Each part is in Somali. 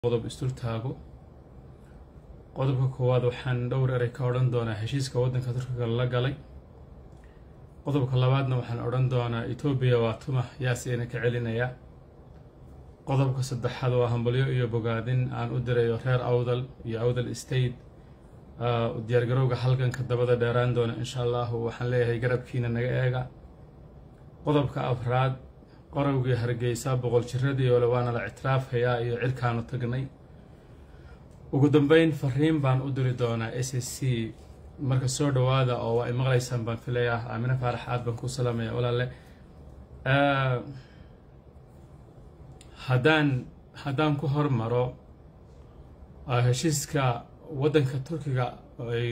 qodob isdul taago qodobka koowaad waxaan dhowr erey ka odhan doonaa heshiiska waddanka turkiga la galay qodobka labaadna waxaan odhan doonaa etoobiya waa tuma yaasiina ka celinaya qodobka saddexaad waa hambalyo iyo bogaadin aan u dirayo reer awdal iyo awdal state diyaargarowga halganka dabada dheeraan doona insha allahu waxaan leeyahay garabkiina naga eega qodobka afraad qorowgii hargeysa boqol jiradii ole waana la ictiraafhayaa iyo cirkaanu tagnay ugu dambeyn fariin baan u diri doonaa s s c marka soo dhowaada oo waa imaqlaysaan baan filayaa aamine faarax aad baan ku salaamaya walaale haddaan haddaan ku hormaro heshiiska waddanka turkiga ay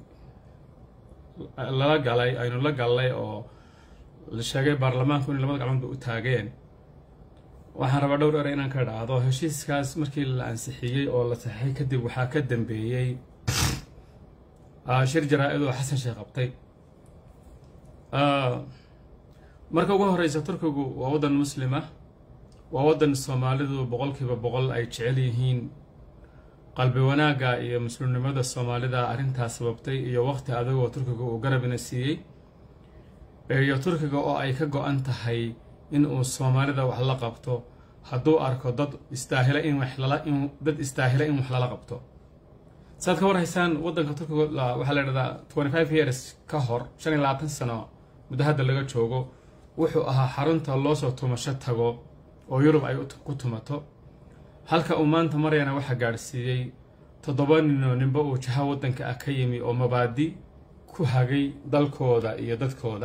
lala galay aynu la gallay oo la sheegay baarlamaanku inay labada gacmoodba u taageen waxaan rabaa dhowr erey inaan ka dhacdo heshiiskaas markii la ansixiyey oo la saxeixay kadib waxaa ka dambeeyey shir jaraa-id oo xasan sheekh qabtay marka ugu horeysa turkigu waa waddan muslima waa waddan soomaalidu boqolkiiba boqol ay jecel yihiin qalbi wanaagga iyo muslimnimada soomaalida arrintaas sababtay iyo waqti adagoo turkiga uu garabina siiyey iyo turkiga oo ay ka go-an tahay in uu soomaalida wax la qabto hadduu arko dad istaahila in wax lala in dad istaahila in wax lala qabto saad ka warhaysaan waddanka turkiga waxaa la idhahdaa twenty five years ka hor shan iyo labaatan sano muddo hadda laga joogo wuxuu ahaa xarunta loosoo tumasho tago oo yurub ay ku tumato halka uu maanta marayana waxaa gaadhsiiyey toddoba ninoo ninba uu jaha waddanka ah ka yimi oo mabaadi ku hagay dalkooda iyo dadkooda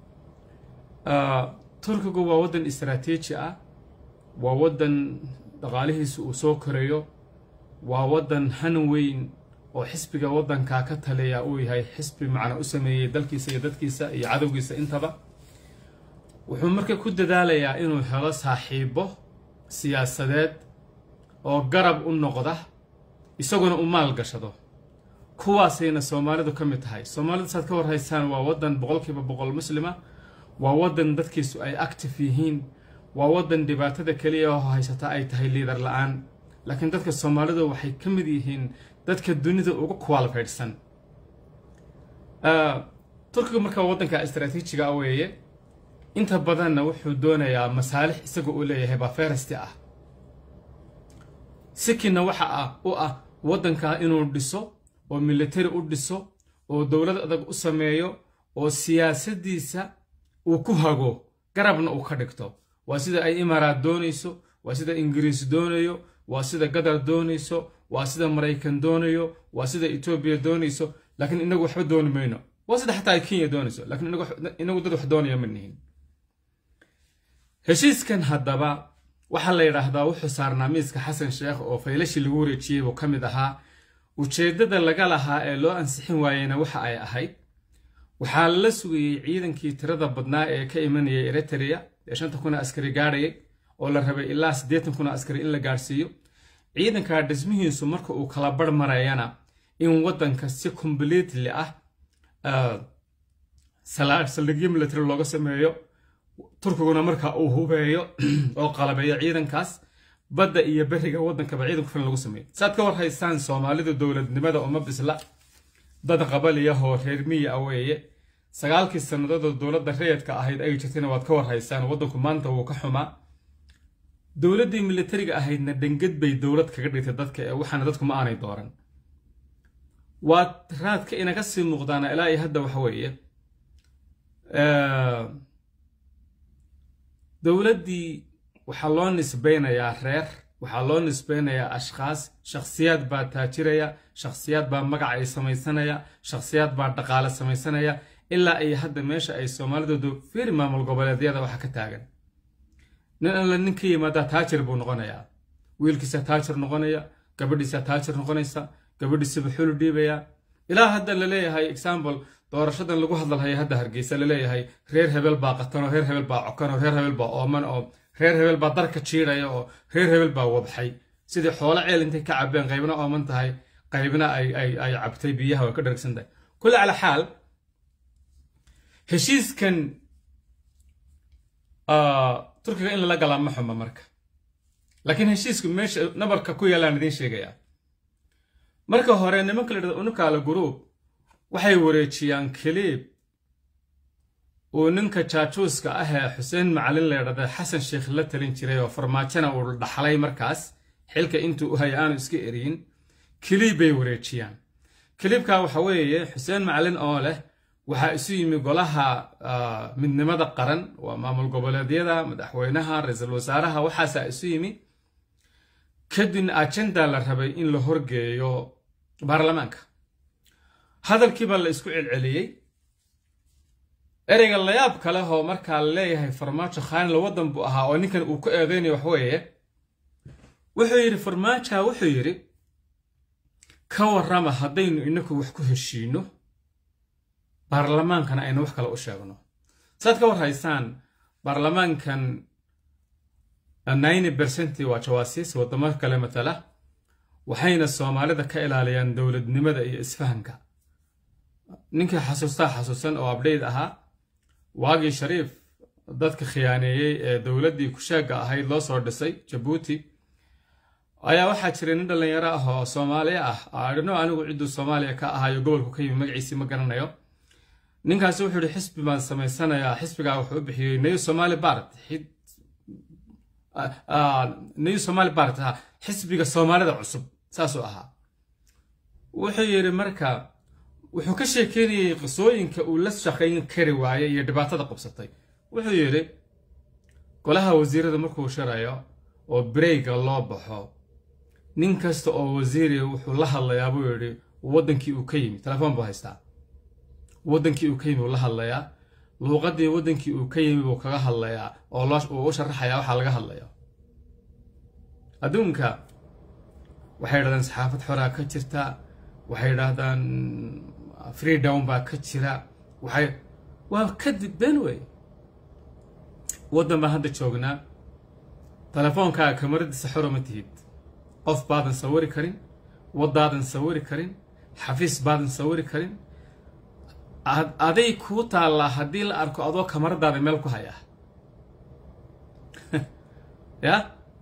turkigu waa waddan istaraatiiji ah waa waddan dhaqaalihiisu uu soo korayo waa waddan han weyn oo xisbiga waddankaa ka taliya uu yahay xisbi macna u sameeyey dalkiisa iyo dadkiisa iyo cadowgiisa intaba wuxuu marka ku dadaalayaa inuu helo saaxiibo siyaasadeed oo garab u noqda isaguna u maal gashado kuwaasayna soomaalidu ka mid tahay soomaalidu saad ka warhaysaan waa waddan boqolkiiba boqol muslima waa waddan dadkiisu ay active yihiin waa waddan dhibaatada keliya oo haysata ay tahay liidar la-aan laakiin dadka soomaalidu waxay ka mid yihiin dadka dunida uga qualifaydhsan turkiga markaa waddanka istraatiijiga ah weeye inta badanna wuxuu doonayaa masaalix isaga uu leeyahay baa ferasti ah sikina waxa ah u ah waddankaa inuu dhiso oo military u dhiso oo dowlad adag u sameeyo oo siyaasaddiisa uu ku hago garabna uu ka dhigto waa sida ay imaaraat doonayso waa sida ingiriis doonayo waa sida qatar doonayso waa sida maraykan doonayo waa sida etoobiya doonayso laakiin inagu waxba dooni mayno waa sida xataa ay kenya doonayso laakiin inagu dad wax doonaya ma nihin heshiiskan haddaba waxaa la yidhaahdaa wuxuu saarnaa miiska xasan sheekh oo faylashii lagu wareejiyey buu ka mid ahaa ujeeddada laga lahaa ee loo ansixin waayeyna waxa ay ahayd waxaa la sugayey ciidankii tirada badnaa ee ka imanayay eritrea ee shanta kuna askari gaadhayay oo la rabay ilaa siddeetan kuna askari in la gaadhsiiyo ciidankaa dhismihiisu marka uu kala bar marayana in waddanka si completely ah saldhigyo military looga sameeyo turkiguna marka uu hubeeyo oo qalabeeyo ciidankaas badda iyo beriga waddankaba ciidan ku filan lagu sameeyo saad ka warhaysaan soomaalidu dowladnimada uma bisla dad qabaliyahoo reer miya ah weeye sagaalkii sannadoodoo dowladda rayadka ahayd ay jirtayna waad ka warhaysaan waddanku maanta wuu ka xumaa dowladdii militariga ahaydna dhangad bay dowlad kaga dhigtay dadka ee waxaana dadku ma aanay dooran waad raadka inaga sii muuqdaana ilaa iyo hadda waxa weeye dowladdii waxaa loo nisbeynayaa reer waxaa loo nisbeynayaa ashkhaas shakhsiyaad baa taajiraya shakhsiyaad baa magac ay samaysanaya shakhsiyaad baa dhaqaale samaysanaya ilaa ay hadda meesha ay soomaalidoodu fiiri maamul goboleedyada waxa ka taagan nin alla nin ka yimaadaa taajir buu noqonayaa wiilkiisa taajir noqonaya gabadhiisa taajir noqonaysa gabadhiisaba xulu dhiibaya ilaa hadda laleeyahay example doorashadan lagu hadlalhaya hadda hargeysa laleeyahay reer hebel baa qatan oo reer hebel baa cokan oo reer hebel baa ooman oo reer hebel baa darka jiidhaya oo reer hebel baa wabxay sidii xoolo ceel intay ka cabeen qaybna ooman tahay qaybna ay cabtay biyaha way ka dhargsan tahay kulli cala xaal heshiiskan turkiga in lala galaa ma xuma marka laakiin heshiisku meesha nabarka ku yaalaan idiin sheegayaa marka hore nimanka la dhahdo unukaala guruub waxay wareejiyaan kaliib uu ninka jaajuuska ah ee xuseen macalin la ydhahda xasan sheekh la talin jiray oo farmaajona uu dhaxlay markaas xilka intuu u hay aanu iska eriyin kiliib bay wareejiyaan kiliibka waxa weeye xuseen macalin oo leh waxaa isu yimi golaha midnimada qaran waa maamul goboleedyada madaxweynaha ra-iisul wasaaraha waxaasaa isu yimi kadibna ajenda la rabay in la horgeeyo baarlamaanka hadalkiibaa la isku celceliyey ereyga layaab kale oo markaa la leeyahay farmaajo khaanila waddan buu ahaa oo ninkan uu ku eedeynayo wax weeye wuxuu yidhi farmaaja wuxuu yidhi ka warrama haddaynu inaku wax ku heshiino baarlamaankana aynu wax kale u sheegno saad ka war haysaan baarlamaankan ninety bercent waa jawaasiis waddamo kale matala waxayna soomaalida ka ilaaliyaan dowladnimada iyo isfahanka ninkii xasuustaa xasuusan oo abdhayd ahaa waagii shariif dadka khiyaaneeyey ee dowladdii kushaagga ahayd loo soo dhisay jabuuti ayaa waxaa jiray nin dhallinyaro ah oo soomaaliya ah adhino anigu cidduu soomaaliya ka ahaayo gobolku ka yimi magaciisii ma garanayo ninkaasi wuxuu yihi xisbi baan samaysanayaa xisbigaa wuxuu u bixiyey new somali bart new somali bart ha xisbiga soomaalida cusub saasuu ahaa wuxuu yidhi marka wuxuu ka sheekeynayey qisooyinka uu la shaqayn kari waayey iyo dhibaatada qabsatay wuxuu yidhi golaha wasiirada markuu shirayo oo breyga loo baxo nin kasta oo wasiiriya wuxuu la hadlayaa buu yidhi waddankii uu ka yimi telefoon buu haystaa waddankii uu ka yimi uu la hadlayaa luuqaddii waddankii uu ka yimi buu kaga hadlayaa oo uu u sharaxayaa waxaa laga hadlayo adduunka waxay yidhahdaan saxaafad xoraa ka jirta waxay yidhaahdaan freedown baa ka jira waxay waa kadib been wey waddan baan hadda joognaa telefoonkaa kamaradiisa xoro ma tihid qof baadan sawiri karin waddaadan sawiri karin xafiis baadan sawiri karin aday kuu taallaa haddii la arko adoo kamaradaada meel ku haya ya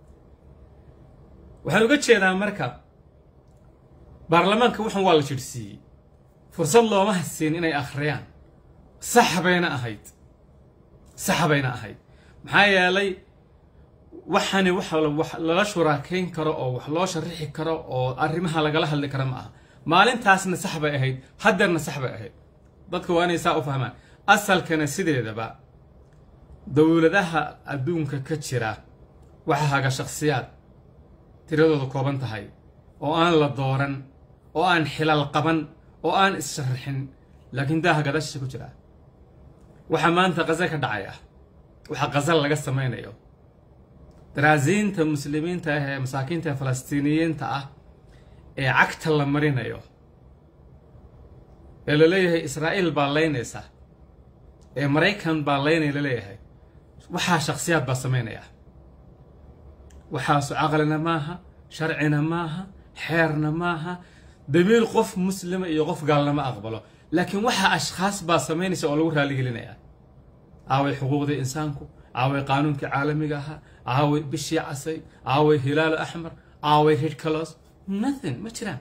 waxaan uga jeedaa marka baarlamaanka waxan waa la jidhsiiyey fursad looma hasiin inay akhriyaan sax bayna ahayd sax bayna ahayd maxaa yeelay waxani wax lala shuraakayn karo oo wax loo sharixi karo oo arrimaha lagala hadli karo ma aha maalintaasna sax bay ahayd haddeerna sax bay ahayd dadka waa inay saa u fahmaan asalkana sideedaba dowladaha adduunka ka jira waxaa haga shakhsiyaad tiradooda kooban tahay oo aan la dooran oo aan xilal qaban oo aan is-sharaxin laakiin daaha gadashiisa ku jira waxaa maanta qaza ka dhacaya waxaa qazal laga samaynayo daraasiinta muslimiinta ah ee masaakiinta ee falastiiniyiinta ah ee cagta la marinayo ee la leeyahay israa'iil baa laynaysa ee maraykan baa laynaya la leeyahay waxaa shakhsiyaad baa samaynaya waxaasu caqlina maaha sharcina maaha xeerna maaha damiir qof muslima iyo qof gaalnama aqbalo laakiin waxaa ashkhaas baa samaynaysa oo lagu raaligelinaya aaway xuquuqdii insaanku aaway qaanuunkii caalamiga ahaa aaway bishii casay aaway hilaalo axmar aaway ridcalos nothing ma jiraan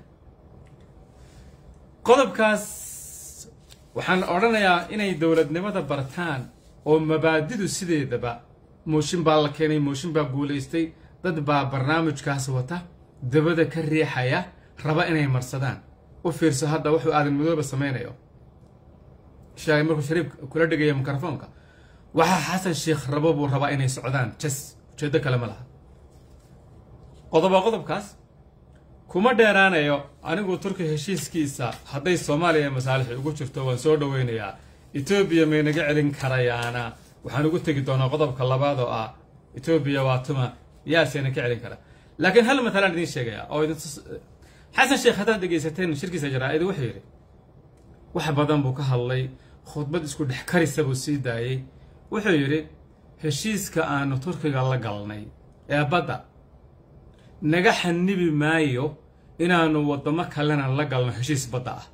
qodobkaas waxaan odhanayaa inay dowladnimada bartaan oo mabaadidu sideedaba mooshin baa la keenay mooshin baa guulaystay dad baa barnaamijkaas wata dabada ka riixaya raba inay marsadaan u fiirso hadda wuxuu aadan madooba samaynayo shaay markuu shariif kula dhigaya mikrofoonka waxaa xasan sheekh rabo buu rabaa inay socdaan jas ujeeddo kale ma laha qodoba qodobkaas kuma dheeraanayo anigu turki heshiiskiisa hadday soomaaliya masaalixi ugu jirto waan soo dhoweynayaa etoobiya may naga celin karayaana waxaan ugu tegi doonaa qodobka labaad oo ah etoobiya waa tuma yaasena ka celin kara laakiin hal matalaan idiin sheegaya oo xasan sheekh haddaad dhegaysateen shirkiisa jaraa-id wuxuu yidhi wax badan buu ka hadlay khudbad isku dhex karisa buu sii daayey wuxuu yidhi heshiiska aanu turkiga la galnay ee badda naga xanibi maayo inaanu waddamo kalena la galno heshiis badda ah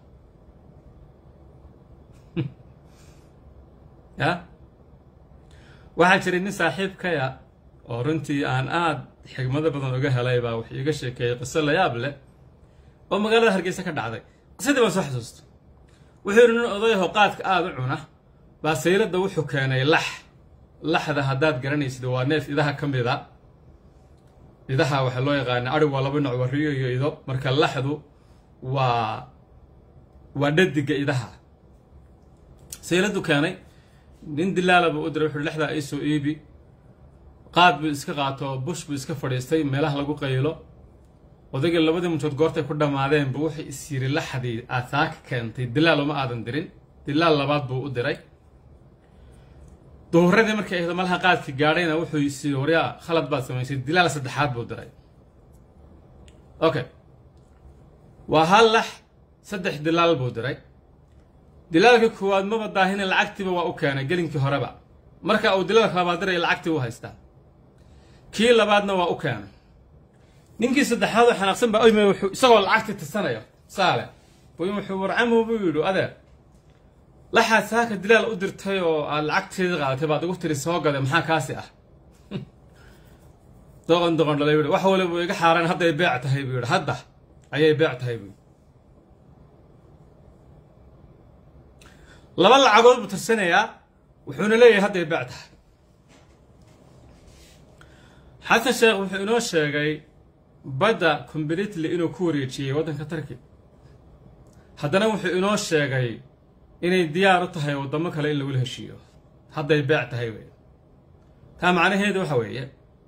ya waxaa jiray nin saaxiibkaya oo runtii aan aad xigmado badan uga helay baa wuxuu iga sheekeeyey qiso layaab leh oo magaalada hargeysa ka dhacday qisadii baan soo xasuusta wuxuu yidhi nin odayaho qaadka aada u cuna baa sayladda wuxuu keenay lax laxda haddaad garanaysid waa neef idaha ka mid a idaha waxaa loo yaqaana adhig waa laba nooc waa riyo iyo ido marka laxdu waa waa dhadiga idaha sayladdu keenay nin dilaala buu u diray wuxuuhi lexdaa ii soo iibi qaad buu iska qaato bush buu iska fadhiistay meelaha lagu qaylo odaygii labadii muntood goortay ku dhammaadeenba wuxuu is yiri laxdii aad saaka keentay dilaal uma aadan dirin dilaal labaad buu u diray duhuradii markay ahdo malaha qaadki gaadhayna wuxuu is yiri waryaa khalad baad samaysay dilaal saddexaad buu diray okay waa hal lax saddex dilaal buu diray dilaalka koowaad maba daahina lacagtiiba waa u keenay gelinkii horeba marka uu dilaalka labaad diraya lacagtii u haystaa kii labaadna waa u keenay ninkii saddexaad oo xanaaqsan baa oyme wuxuu isagoo lacagtii tirsanayo saale buy wuxuu warcamu buu yidhi adeer laxaad saaka dilaal u dirtay oo aad lacagteedii qaadatay baad igu tiri soo gaday maxaa kaasi ah doqon doqon dhalay buu wax waliba iga xaaraan hadday beec tahay buu yidhi hadda ayay beec tahay buu laba lacagood buu tirsanayaa wuxuuna leeyahay hadday beec tahay xasan sheekh wuxuu inoo sheegay badda completely inuu ku wareejiyey waddanka tarki haddana wuxuu inoo sheegay inay diyaar u tahay waddamo kale in lagula heshiiyo hadday beec tahay wey taa macnaheedu waxa weeye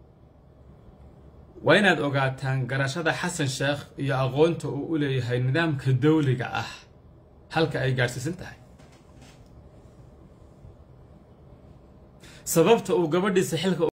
waa inaad ogaataan garashada xasan sheekh iyo aqoonta uu u leeyahay nidaamka dawliga ah halka ay gaadhsiisan tahay sababta uu gabadhiisa xilka